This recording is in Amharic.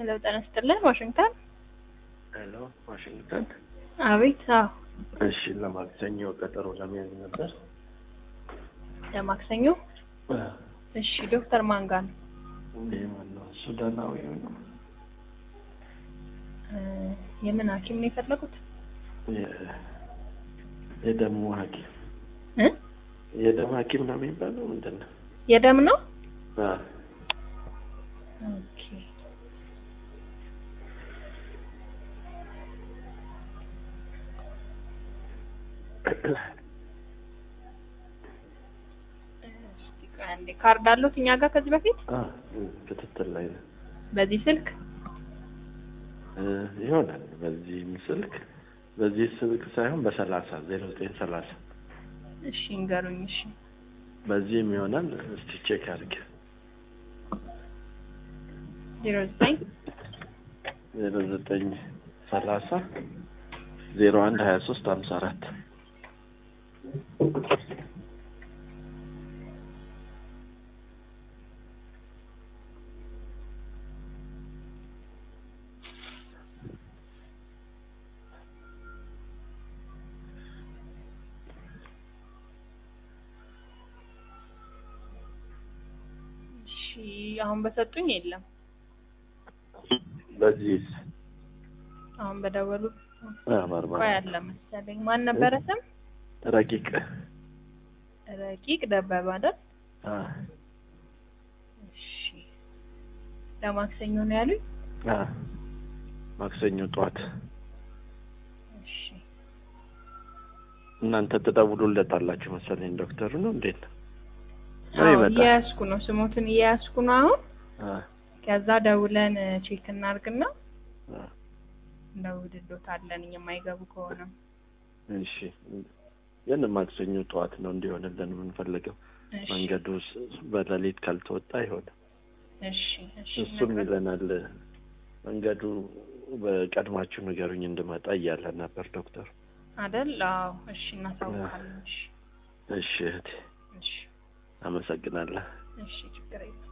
ሄሎ ጤና ይስጥልን ዋሽንግተን ሄሎ ዋሽንግተን። አቤት አዎ እሺ ለማክሰኞ ቀጠሮ ለመያዝ ነበር። ለማክሰኞ እሺ ዶክተር ማን ጋር ነው ይህ ማነው? ሱዳናዊ ነው። እ የምን ሀኪም ነው የፈለጉት የ- የደሙ ሐኪም እ የደም ሐኪም ነው የሚባለው ምንድን ነው? የደም ነው አ፣ ኦኬ እስቲ ቆይ አንዴ ካርድ አሉት እኛ ጋር ከዚህ በፊት አ፣ ክትትል ላይ ነው በዚህ ስልክ እ፣ ይሆናል። በዚህ ስልክ በዚህ ስልክ ሳይሆን በሰላሳ ዜሮ ዘጠኝ ሰላሳ እሺ እንገሩኝ እሺ በዚህም ይሆናል። እስቲ ቼክ አድርግ። ዜሮ ዘጠኝ ዜሮ ዘጠኝ ሰላሳ ዜሮ አንድ ሀያ ሶስት ሀምሳ አራት እሺ አሁን በሰጡኝ የለም በዚህ አሁን በደወሉ ማርማ ቆይ አለ መሰለኝ ማን ነበረ ስም ረቂቅ ረቂቅ ደበበ አይደል አ፣ እሺ ለማክሰኞ ነው ያሉኝ አ፣ ማክሰኞ ጠዋት እሺ እናንተ ትደውሉለታላችሁ መሰለኝ ዶክተሩ ነው እንዴት ነው? ወይ አዎ ይመጣል? እየያዝኩ ነው ስሞትን እየያዝኩ ነው አሁን አ፣ ከዛ ደውለን ቼክ እናርግና አ፣ እንደውልሎታለን የማይገቡ ከሆነ እሺ ግን ማክሰኞ ጠዋት ነው እንዲሆንልን የምንፈልገው። እሺ መንገዱ ስ- በሌሊት ካልተወጣ አይሆንም። እሺ እሺ እሱም ነግረን- ይለናል መንገዱ በቀድማችሁ ንገሩኝ እንድመጣ እያለ ነበር ዶክተር። አይደል አዎ እሺ እናሳውቃለን እሺ እሺ እህቴ እሺ አመሰግናለሁ። እሺ ችግር የለም